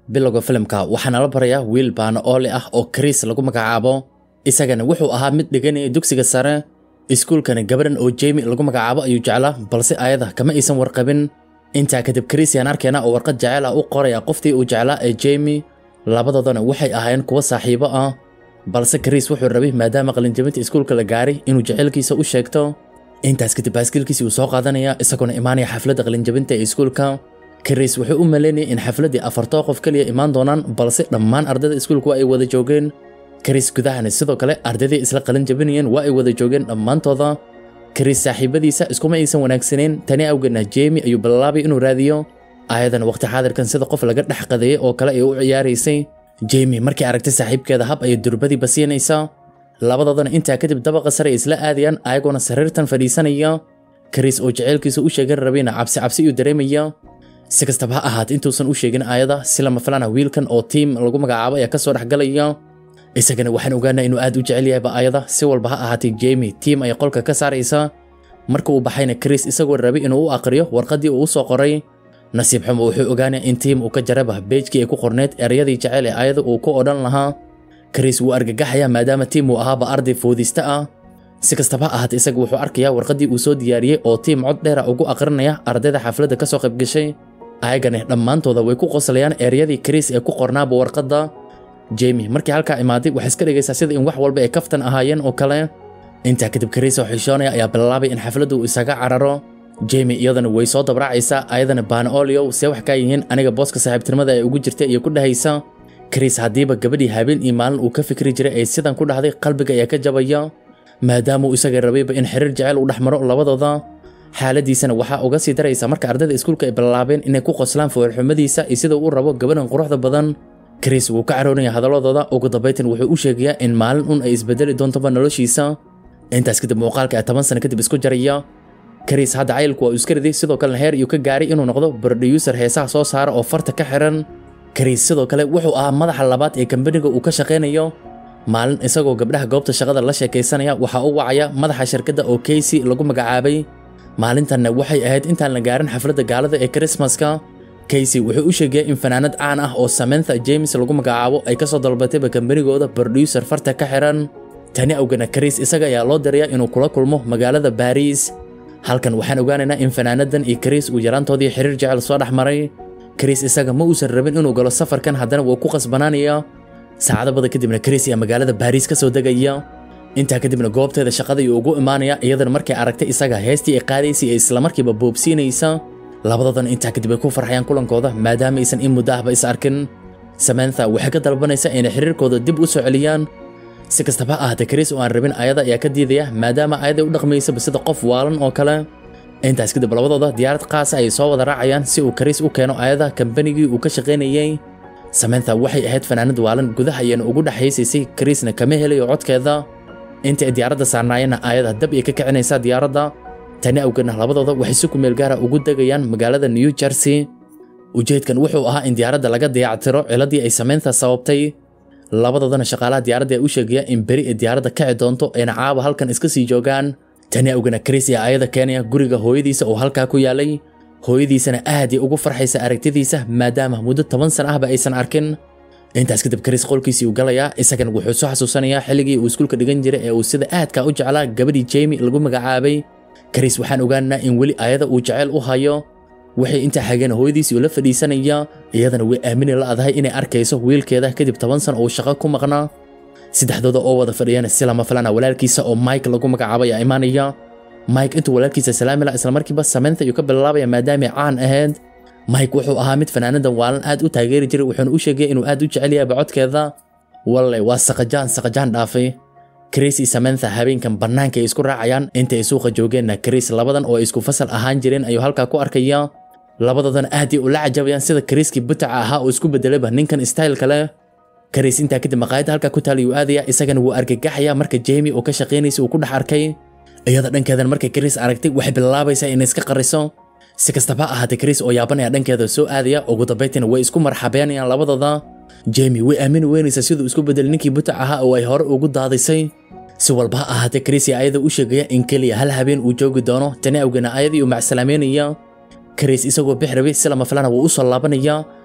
bilowga filimka waxaana la barayaa wiil baana oole ah oo kariis lagu magacaabo isagana wuxuu ahaa mid dhiganaya dugsiga sare iskuulkana gabadhan oo jemi lagu magacaabo ayuu jeclaa balse ayada kama aysan warqabin intaa kadib kariis yaan arkeena oo warqad jecel ah u qoraya qoftii uu jeclaa ee jemi labadoodana waxay ahaayeen kuwo saaxiibo ah balse kariis wuxuu rabay maadaama qalinjabinta iskuulka la gaaray inuu jecelkiisa u sheegto intaas kadib baaskiilkiisii uu soo qaadanaya isagoona imaanaya xafladda qalinjabinta ee iskuulka kariis wuxuu u maleynayay in xafladdii afartoo qof keliya imaan doonaan balse dhammaan ardayda iskuulku ay wada joogeen kariis gudahana sidoo kale ardaydii isla qalin jabinayeen waa ay wada joogeen dhammaantooda kariis saaxiibadiisa iskuma aysan wanaagsanayn tani awgeedna jemi ayuu bilaabay inuu raadiyo ayadan waqti xaadirkan sida qof laga dhex qadeeyey oo kale ay u ciyaaraysay jemi markay aragtay saaxiibkeeda hab ayay durbadiiba siinaysaa labadoodana intaa kadib dabaqa sare ay isla aadayaan ayagoona sariirtan fadhiisanaya kariis oo jaceylkiisa u sheegan rabayna cabsi cabsi iyuu dareemaya si kastaba ha ahaat intuusan u sheegin aayada si lama filana wiilkan oo tiim lagu magacaabo ayaa kasoo dhexgalaya isagana waxaan ogaanaa inuu aad u jecel yahayba aayada si walba ha ahaatay jemi tiim ay qolka ka saaraysa marka uu baxayna kariis isagoo rabay inuu u aqriyo warqaddii uu u soo qoray nasiib xumo wuxuu ogaanaya in tiim uu ka jaraba beejkii ay ku qorneyd ereyadii jecel ee aayada uu ku odhan lahaa kariis wuu argagaxaya maadaama tiim uu ahaaba arday foodista ah si kastaba ha ahaatay isaga wuxuu arkayaa warqaddii uu soo diyaariyey oo tiim cod dheera ugu aqrinaya ardayda xafladda ka soo qaybgashay ayagana dhammaantooda way ku qoslayaan eryadii kariis ee ku qornaaba warqadda jemi markii halkaa imaaday waxay iska dhigaysaa sida in wax walba ay kaftan ahaayeen oo kale intaa kadib kariis oo xishoonaya ayaa bilaabay in xafladdu uu isaga cararo jemi iyadana way soo dabraacaysaa ayadana baanaoliow see wax kaa yihiin aniga booska saaxiibtinimada ee ugu jirta iyo ku dhahaysa kariis haddiiba gabadhii habeen iyo maalin uu ka fikri jiray ay sidan ku dhahday qalbiga ayaa ka jabaya maadaama uu isaga rabayba in xiriir jecel uu dhex maro labadooda xaaladiisana waxaa uga sii daraysa marka ardayda iskuulka ay bilaabeen inay ku qoslaan foolxumadiisa iyo sida uu rabo gabadhan quruxda badan kariis wuu ka caroonaya hadaladooda ugu dambaytan wuxuu u sheegayaa in maalin un ay isbedeli doontoba noloshiisa intaas kadib muuqaalka ee toban sano kadib isku jaraya kariis hadda cayilku waa uu iska riday sidoo kalena heer iyuu ka gaaray inuu noqdo brodiyuusar heesaha soo saara oo farta ka xiran kariis sidoo kale wuxuu ahaa madaxa labaad ee kambaniga uu ka shaqaynayo maalin isagoo gabdhaha goobta shaqada la sheekaysanaya waxaa u wacaya madaxa shirkadda oo keysi lagu magacaabay maalintanna waxay ahayd intaan la gaarin xafladda gaalada ee krismaska kaysy wuxuu u sheegaya in fanaanad caan ah oo samantha james lagu magacaabo ay ka soo dalbatayba kambanigooda brodiyuser farta ka xiran tani awgana kariis isaga ayaa loo dirayaa inuu kula kulmo magaalada baariis halkan waxaan ogaanaynaa in fanaanadan iyo kariis uu yaraantoodii xiriir jecel soo dhex maray kariis isaga ma uusan rabin inuu galo safarkan haddana wuu ku qasbanaanaya saacado bada kadibna kariis ayaa magaalada baariis ka soo degaya intaa kadibna goobteeda shaqada ayuu ugu imaanaya iyadana markay aragtay isaga heestii ay qaadaysay ee islamarkiiba boobsiinaysa labadoodan intaa kadib ay ku farxayaan kulankooda maadaama aysan in muddo ahba is arkin samantha waxay ka dalbanaysaa inay xiriirkooda dib u soo celiyaan si kastaba ha ahaatee kariis oo aan rabin ayada ayaa ka diidaya maadaama ayaday u dhaqmaysaba sida qof waalan oo kale intaas kadib labadooda diyaarad qaasa ayay soo wada raacayaan si uu kariis u keeno ayada kambanigii uu ka shaqaynayey samantha waxay ahayd fanaanad waalan gudaha ayana ugu dhexaysaysay kariisna kama helayo codkeeda inta ay diyaaradda saarnaayeenna ayada dab ay ka kicinaysaa diyaaradda tani awgeedna labadooda waxay si kumeel gaara ugu degayaan magaalada new jersey ujeedkan wuxuu ahaa in diyaaradda laga dayactiro ciladii ay samantha sababtay labadoodana shaqaalaha diyaaradda ayaa u sheegaya in beri ay diyaaradda kaci doonto ayna caaba halkan iska sii joogaan tani awgeedna kariis ayaa ayada keenaya guriga hooyadiisa oo halkaa ku yaalay hooyadiisana aad ay ugu farxaysa aragtidiisa maadaama muddo toban sana ahba aysan arkin intaas kadib kariis qolkiisii uu galayaa isagana wuxuu soo xasuusanayaa xilligii uu iskuulka dhigan jiray ee uu sida aadka u jeclaa gabadhii jemi lagu magacaabay kariis waxaan ogaanaa in weli ayada uu jeceyl u hayo waxay intaa xageen hooyadiisii ula fadhiisanaya iyadana way aamini la'dahay inay arkayso wiilkeeda kadib toban san oo shaqo ku maqnaa saddexdooda oo wada fadhiyana si lama filana walaalkiisa oo mike lagu magacaabo ayaa imaanaya mike intuu walaalkiisa salaami laha islamarkiiba samantha ayuu ka bilaabaya maadaamay caan ahayd mike wuxuu ahaa mid fanaanadan waalan aad u taageeri jiray wuxuuna u sheegaya inuu aad u jecel yahay bacodkeeda walle waa saqajaan saqajaan dhaafay kariis iyo samantha habeenkan bannaanka ay isku raacayaan intay ay suuqa joogeenna kariis labadan oo ay isku fasal ahaan jireen ayuu halkaa ku arkaya labadoodan aad ay ula cajabayaan sida kariiskii butaca ahaa oo isku bedelayba ninkan style kale kariis intaa kadib maqaayadda halkaa ku taal ayuu aadaya isagana wuu argagaxaya marka jemi oo ka shaqaynaysa uu ku dhex arkay iyada dhankeedan markay kariis aragtay waxay bilaabaysaa inay iska qariso si kastaba ha ahaatee kariis oo yaabanaya dhankeeda soo aadaya ugu dambaytina way isku marxabeynayaan labadooda jemi way aamini weynaysaa siduu isku bedelay ninkii butac ahaa oo ay hore ugu daadisay si walba ha ahaatee kariis ayaa ayada u sheegaya in keliya hal habeen uu joogi doono tani awgeena ayadii uu macsalaameynaya kariis isagoo bix rabay si lama filana wuu u soo laabanaya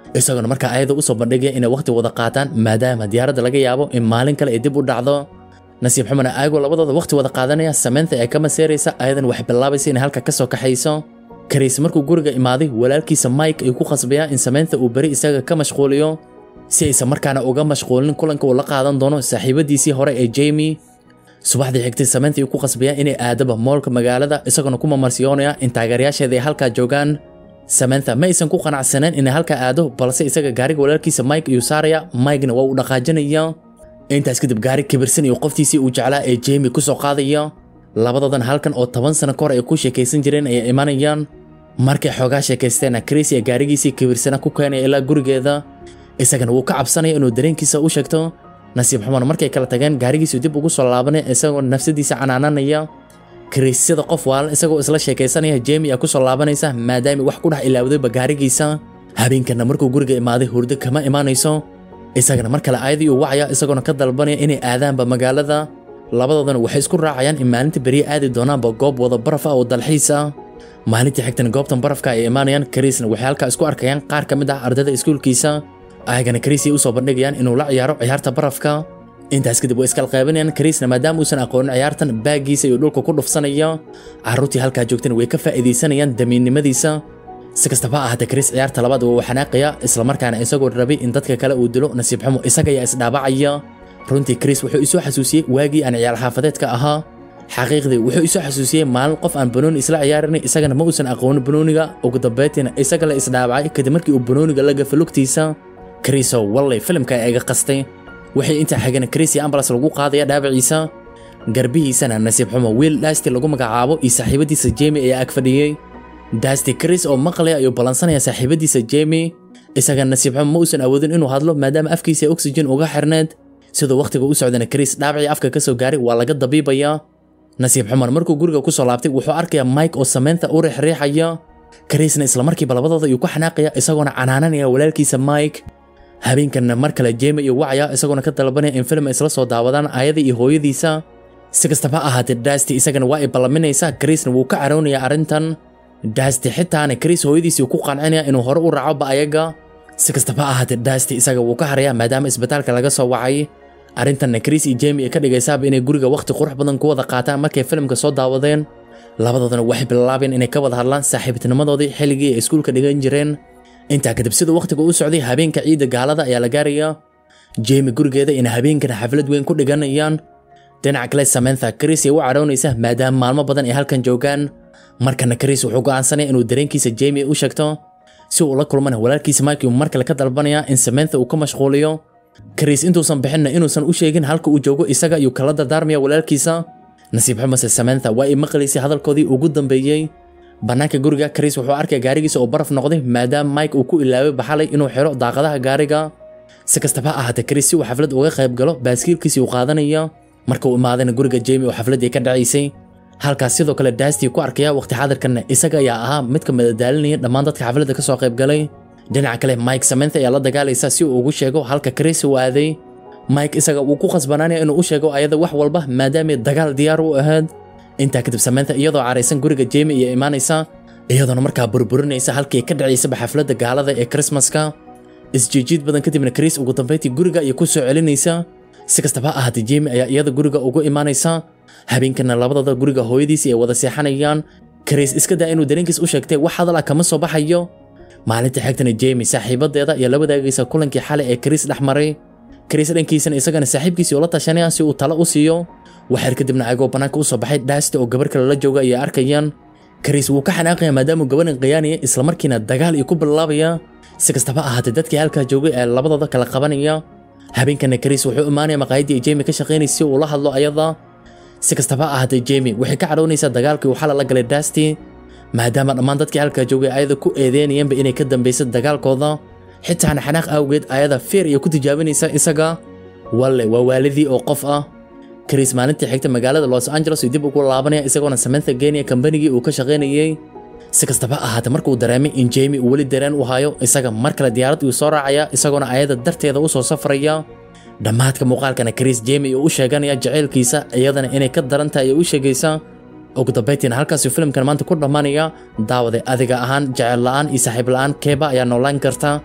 isaguna markaa ayada usoo bandhigaya inay waqti wada qaataan maadaama diyaaradda laga yaabo in maalin kale ay dib u dhacdo nasiib xumana ayagoo labadooda waqti wada qaadanaya samantha ee ka maseeraysa ayadan waxay bilaabaysa inay halka ka soo kaxayso kariis markuu guriga imaaday walaalkiisa mike ayuu ku khasbayaa in samantha uu beri isaga ka mashquuliyo si aysan markaana uga mashquulin kulanka uu la qaadan doono saaxiibadiisii hore ee jamie subaxdii xigtay samantha ayuu ku khasbayaa inay aadaba moolka magaalada isaguna ku mamarsiyoonaya in taageerayaasheeda ay halkaa joogaan samantha ma aysan ku qanacsaneen inay halkaa aado balse isaga gaariga walaalkiisa mike ayuu saaraya mikena waa uu dhaqaajinaya intaas kadib gaari kibirsan iyo qoftiisii uu jeclaa ee jamie ku soo qaadaya labadoodan halkan oo toban sano ka hor ay ku sheekaysan jireen ayay imanayaan markay xoogaa sheekaysteena chris ee gaarigiisii kibirsana ku keenaya ilaa gurigeeda isagana wuu ka cabsanaya inuu dareenkiisa u sheegto nasiib xumana markay kala tageen gaarigiisu dib ugu soo laabanaya isagoo nafsadiisa canaananaya chris sida qof waalan isagoo isla sheekaysanaya jamie aa ku soo laabanaysa maadaama wax ku dhex ilaawdayba gaarigiisa habeenkana markuu guriga imaaday hurdo kama imaanayso isagana mar kale aayadii uu wacaya isagoona ka dalbanaya inay aadaanba magaalada labadoodana waxay isku raacayaan in maalinta beriye aadi doonaanba goob wada baraf ah oo dalxiis ah maalintii xigtana goobtan barafka ay imaanayaan kariisna waxay halkaa isku arkayaan qaar ka mid ah ardayda iskuulkiisa ayagana kariisay usoo bandhigayaan inuu la ciyaaro ciyaarta barafka intaas kadib way iskala qeybanayaan kariisna maadaama uusan aqoonin ciyaartan baagiisa iyo dhulka ku dhufsanaya carruurtii halkaa joogtana way ka faa'iidaysanayaan damiinnimadiisa si kastaba ha ahaatee kariis ciyaarta labaad waa uu xanaaqaya islamarkaana isagoo rabay in dadka kale uu dilo nasiib xumo isaga ayaa isdhaabacaya runtii kariis wuxuu isoo xasuusiyey waagii aan ciyaar xaafadeedka ahaa xaqiiqdii wuxuu isoo xasuusiyey maalin qof aan banooni isla ciyaarinay isagana ma uusan aqoonin banooniga ugu dambeyntiina isaga la isdhaabacay kadib markii uu banooniga la gafa lugtiisa kariisoo wallay filimka ay iga qastay waxay intaa xagana kariis iyo ambulance lagu qaadaya dhaawaciisa garbihiisana nasiib xumo wiil dhaasti lagu magacaabo iyo saaxiibadiisa jamie ayaa ag fadhiyey daasti kariis oo maqlaya ayuu ballansanaya saaxiibadiisa jamie isaga nasiib xumo ma uusan awoodin inuu hadlo maadaama afkiisa oxygen uga xirneed siduu wakhtiga u socdana kariis dhaabacii afka ka soo gaaray waa laga dabiibayaa nasiib xuman markuu guriga ku soo laabtay wuxuu arkayaa mike oo samantha u riixriixaya kariisna islamarkiiba labadooda ayuu ku xanaaqaya isagoona canaananaya walaalkiisa mike habeenkanna mar kale jemi iyo wacaya isagoona ka dalbanaya in film isla soo daawadaan aayada iyo hooyadiisa si kastaba ha ahaatee daasti isagana waa ay ballaminaysaa kariisna wuu ka caroonayaa arrintan daasti xitaana kariis hooyadiisii ku qancinaya inuu hore u raaco ba'ayaga si kastaba ha ahaatee daasti isaga wuu ka harayaa maadaama isbitaalka laga soo wacay arrintanna kariis iyo jemi ay ka dhigaysaaba inay guriga wakhti qurux badan ku wada qaataan markay filimka soo daawadeen labadoodana waxay bilaabeen inay ka wada hadlaan saaxiibtinimadoodii xilligii ay iskuulka dhigan jireen intaa kadib siduu wakhtiga u socday habeenka ciidda gaalada ayaa la gaarayaa jemi gurigeeda inay habeenkan xaflad weyn ku dhiganayaan dhinaca kale samantha kariis ay u caroonaysa maadaama maalmo badan ay halkan joogaan markana kariis wuxuu go'aansanaya inuu dareenkiisa jemi u sheegto si uu la kulmana walaalkiisa mike uu mar kale ka dalbanaya in samantha uu ka mashquuliyo kariis intuusan bixinna inuusan u sheegin halka uu joogo isaga ayuu kala dardaarmaya walaalkiisa nasiib xumase samantha waa ay maqlaysay hadalkoodii ugu dambeeyey bannaanka guriga kariis wuxuu arkaya gaarigiisa oo baraf noqday maadaama mike uu ku ilaaway baxalay inuu xiro daaqadaha gaariga si kastaba ha ahaatee kariis si uu xaflad uga qayb galo baaskiilkiisii uu qaadanaya marka uu imaadayna guriga jemi oo xafladdii ka dhacaysay halkaas sidoo kale daastii ku arkaya waqti xaadirkanna isaga ayaa ahaa mid ka madadaalinaya dhammaan dadka xafladda ka soo qayb galay dhinaca kale mike samantha ayaa la dagaalaysa si uu ugu sheego halka kariis uu aaday mike isaga wuu ku khasbanaanaya inuu u sheego ayada wax walba maadaamay dagaal diyaar u ahayd intaa kadib samantha iyadoo caraysan guriga jemi iyo imaanaysa iyadoona markaa burburinaysa halkii ka dhacaysaba xafladda gaalada ee krismaska isjiijiid badan kadibna kariis ugu dambayntii guriga ayay ku soo celinaysa si kastaba ha ahaatee jemi ayaa iyada guriga ugu imaanaysa habeenkana labadooda guriga hooyadiisii ay wada seexanayaan kariis iska daa inuu dareenkiis u sheegtay wax hadal ah kama soo baxayo maalinta xigtana jemi saaxiibadeeda ayaa la wadaagaysa kulankii xalay ee kariis dhex maray kariis dhankiisana isagana saaxiibkiisii ula tashanaya si uu talo u siiyo waxyar kadibna ayagoo bannaanka u soo baxay dhaasti oo gabar kale la jooga ayay arkayaan kariis wuu ka xanaaqaya maadaamuu gabarin qayaanaya islamarkiina dagaal iyo ku bilaabaya si kastaba ahaatee dadkii halkaa joogay ee labadooda kala qabanaya habeenkana kariis wuxuu imaanaya maqaayadii ay jemi ka shaqaynaysa si uu la hadlo ayada si kastaba ahaatee jemi waxay ka cadhoonaysaa dagaalkii uu xala la galay daasti maadaama dhammaan dadkii halkaa joogay ayada ku eedeynayeenba inay ka dambaysa dagaalkooda xitaana xanaaq awgeed ayada feer iyo ku tijaabinaysa isaga walle waa waalidii oo qof ah kariis maalintii xigta magaalada los angeles uu dib ugu laabanaya isagoona samantha geenaya kambanigii uu ka shaqaynayey si kastaba ahaatee markuu dareemay in jemi uu weli dareen u hayo isaga mar kale diyaarad uu soo raacaya isagoona ayada darteeda u soo safraya dhammaadka muuqaalkana kariis jemi uu u sheeganaya jaceylkiisa iyadana inay ka daran tahay u sheegaysa ugu dambayntiina halkaasuu filimkan maanta ku dhammaanaya daawade adiga ahaan jecel la'aan iyo saaxiib la'aan keeba ayaa noolaan karta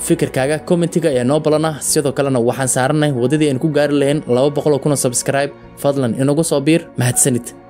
fikirkaaga kommentiga ayaa noo balana sidoo kalena waxaan saaranay waddadii aan ku gaari lahayn laba boqol oo kun oo subscribe fadlan inagu soo biir mahadsanid